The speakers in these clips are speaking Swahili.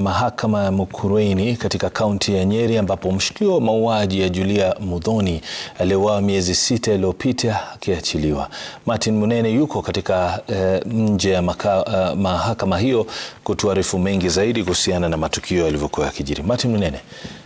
mahakama ya Mukurweini katika kaunti ya Nyeri ambapo mshukiwa wa mauaji ya Julia Muthoni aliyeuawa miezi sita iliyopita akiachiliwa. Martin Munene yuko katika uh, nje ya uh, mahakama hiyo kutuarifu mengi zaidi kuhusiana na matukio yalivyokuwa yakijiri. Martin Munene.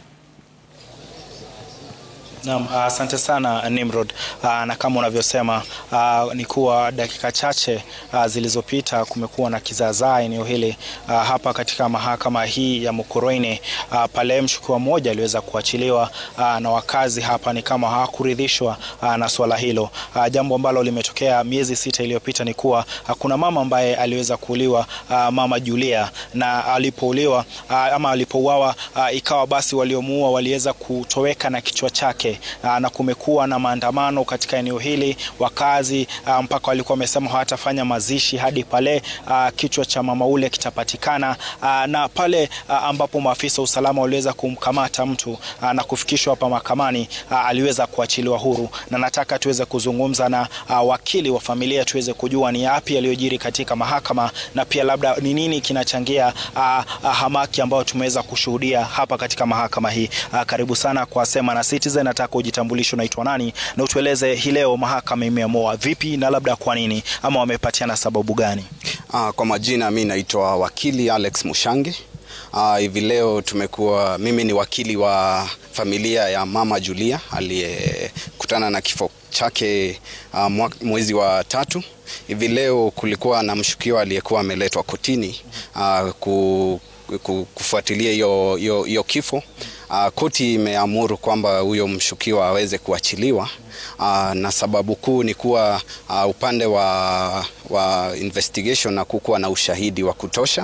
Naam, asante uh, sana Nimrod. Uh, na kama unavyosema uh, ni kuwa dakika chache uh, zilizopita kumekuwa na kizaazaa eneo hili uh, hapa katika mahakama hii ya Mukurweini uh, pale mshukiwa mmoja aliweza kuachiliwa uh, na wakazi hapa ni kama hawakuridhishwa uh, na swala hilo. Uh, jambo ambalo limetokea miezi sita iliyopita ni kuwa uh, kuna mama ambaye aliweza kuuliwa uh, mama Julia, na alipouliwa uh, ama alipouawa uh, ikawa basi waliomuua waliweza kutoweka na kichwa chake na kumekuwa na maandamano katika eneo hili, wakazi mpaka walikuwa wamesema hawatafanya mazishi hadi pale a, kichwa cha mama ule kitapatikana, a, na pale a, ambapo maafisa wa usalama waliweza kumkamata mtu a, na kufikishwa hapa mahakamani aliweza kuachiliwa huru, na nataka tuweze kuzungumza na a, wakili wa familia tuweze kujua ni yapi yaliyojiri katika mahakama na pia labda ni nini kinachangia a, a, hamaki ambayo tumeweza kushuhudia hapa katika mahakama hii. A, karibu sana kwa Sema na Citizen. Nataka ujitambulishe, unaitwa nani na utueleze hii leo mahakama imeamua vipi na labda kwa nini ama wamepatiana sababu gani? Ah, kwa majina mi naitwa wakili Alex Mushange. Ah, hivi leo tumekuwa, mimi ni wakili wa familia ya mama Julia aliyekutana na kifo chake uh, mwezi wa tatu. Hivi leo kulikuwa na mshukiwa aliyekuwa ameletwa kotini uh, ku, ku, kufuatilia hiyo kifo. Uh, koti imeamuru kwamba huyo mshukiwa aweze kuachiliwa. Uh, na sababu kuu ni kuwa uh, upande wa, wa investigation na kukuwa na ushahidi wa kutosha,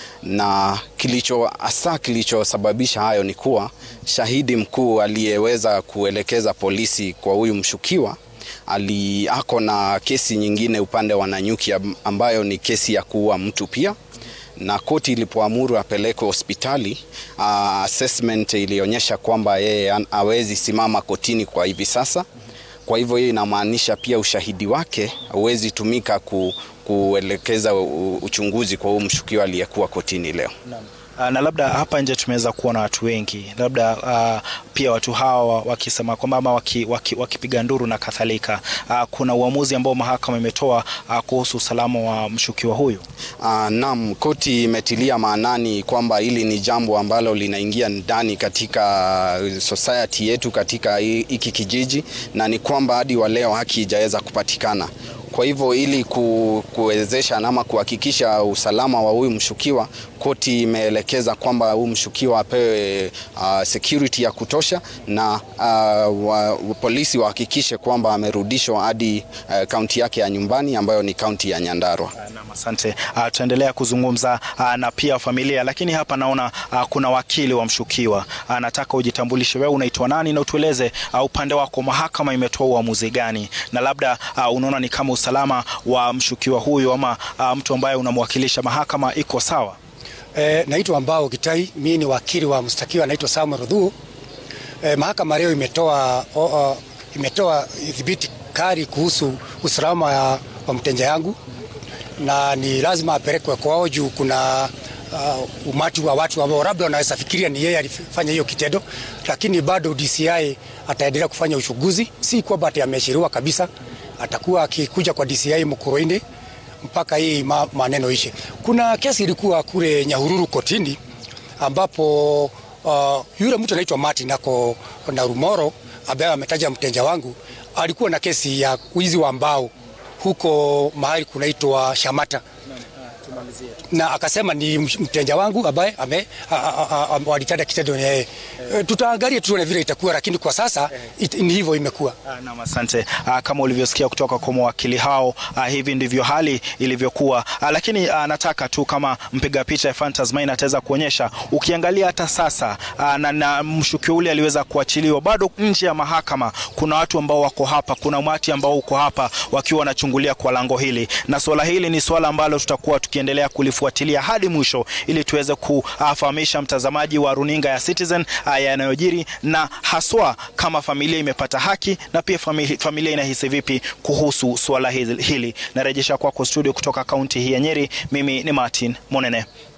na kilicho hasa kilichosababisha hayo ni kuwa shahidi mkuu aliyeweza kuelekeza polisi kwa huyu mshukiwa ali ako na kesi nyingine upande wa Nanyuki ambayo ni kesi ya kuua mtu pia na koti ilipoamuru apelekwe hospitali uh, assessment ilionyesha kwamba yeye hawezi simama kotini kwa hivi sasa. Kwa hivyo hiyo inamaanisha pia ushahidi wake hauwezi tumika ku, kuelekeza uchunguzi kwa huyu mshukiwa aliyekuwa kotini leo. Uh, na labda hapa nje tumeweza kuona watu wengi, labda uh, pia watu hawa wakisema kwamba ama wakipiga waki, waki nduru na kadhalika. Uh, kuna uamuzi ambao mahakama imetoa uh, kuhusu usalama wa mshukiwa huyu. Uh, naam, koti imetilia maanani kwamba hili ni jambo ambalo linaingia ndani katika society yetu katika hiki kijiji, na ni kwamba hadi wa leo haki haijaweza kupatikana. Kwa hivyo ili kuwezesha ama kuhakikisha usalama wa huyu mshukiwa, koti imeelekeza kwamba huyu mshukiwa apewe uh, security ya kutosha na uh, wa, polisi wahakikishe kwamba amerudishwa hadi kaunti uh, yake ya nyumbani ambayo ni kaunti ya Nyandarua. Asante. Uh, tutaendelea kuzungumza uh, na pia familia, lakini hapa naona uh, kuna wakili wa mshukiwa uh, nataka ujitambulishe, wewe unaitwa nani na utueleze uh, upande wako mahakama imetoa uamuzi gani, na labda uh, unaona ni kama usalama wa mshukiwa huyu ama uh, mtu ambaye unamwakilisha mahakama iko sawa? E, naitwa Mbao Kitai, mimi ni wakili wa mshtakiwa naitwa Samuel Rudhu. E, mahakama leo imetoa o, o, imetoa dhibiti kali kuhusu usalama ya, wa mteja yangu na ni lazima apelekwe kwao juu kuna uh, umati wa watu ambao labda wanaweza fikiria ni yeye alifanya hiyo kitendo, lakini bado DCI ataendelea kufanya uchunguzi, si kwamba ati ameashiriwa kabisa. Atakuwa akikuja kwa DCI Mukurweini mpaka hii ma, maneno ishe. Kuna kesi ilikuwa kule Nyahururu kotini ambapo uh, yule mtu anaitwa Martin ako na Rumoro ambaye ametaja mteja wangu alikuwa na kesi ya wizi wa mbao huko mahali kunaitwa Shamata na akasema ni mteja wangu ambaye ame walitenda kitendo yeye. E, tutaangalia tuone vile itakuwa, lakini kwa sasa it, ni hivyo imekuwa. Naam, asante. Kama ulivyosikia kutoka kwa mawakili hao, a, hivi ndivyo hali ilivyokuwa, a, lakini a, nataka tu kama mpiga picha ya Fantasmine ataweza kuonyesha, ukiangalia hata sasa a, na, na mshukiwa ule aliweza kuachiliwa, bado nje ya mahakama kuna watu ambao wako hapa, kuna umati ambao uko hapa wakiwa wanachungulia kwa lango hili, na swala hili ni swala ambalo tutakuwa tukiendelea kulifuatilia hadi mwisho ili tuweze kufahamisha mtazamaji wa runinga ya Citizen yanayojiri na haswa kama familia imepata haki na pia familia, familia inahisi vipi kuhusu swala hili. Narejesha kwako studio kutoka kaunti hii ya Nyeri. Mimi ni Martin Monene.